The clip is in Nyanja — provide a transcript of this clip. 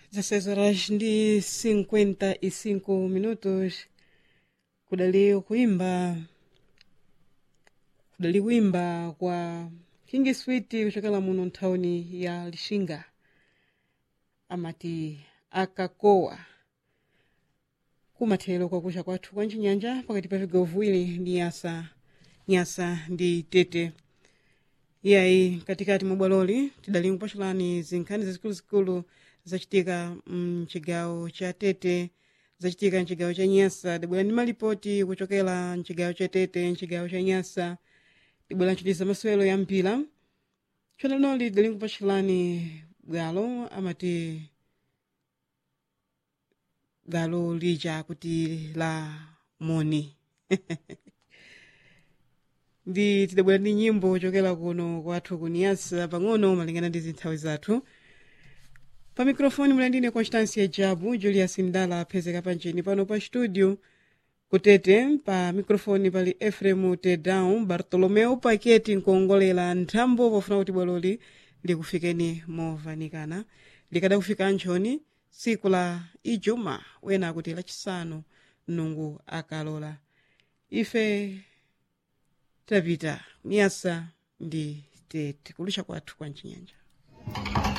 16 horas ndi 55 minutos kudali kuimba kudali kuimba kwa king sweet kuchokera muno nthawini ya lixinga amati akakowa kumathero kwakucha kwathu kwa ncinyanja pakati pa vigawo viwiri ndi nyasa nyasa ndi tete iyayi katikati mwa bwaloli tidali kupatulani zinkhani zazikuluzikulu zachitika mchigawo cha tete zachitika mchigawo cha nyasa tibwera ndi malipoti kuchokera mchigawo cha tete mchigawo cha nyasa tibwera nchitiza masewero ya mpira tchona linoli tidali kupatulani bwalo amati bwalo lija kuti la moni ndi tidabwera ndi nyimbo kuchokera kuno kwathu kuniyasa pang'ono malingana ndi zinthawi zathu pa mikrofoni mulandine constância jabu julius ndala aphezeka panjeni pano pa studio kutete pa mikrofoni pali efremu tedown bartolomeu paketi nkuongolera nthambo pofuna kuti bwaloli likufikeni movanikana likadakufika anchoni tsiku la ijuma wena akuti lachisanu mnungu akalola ife tapita niyasa ndi tete kulusha kwathu kwa mchinyanja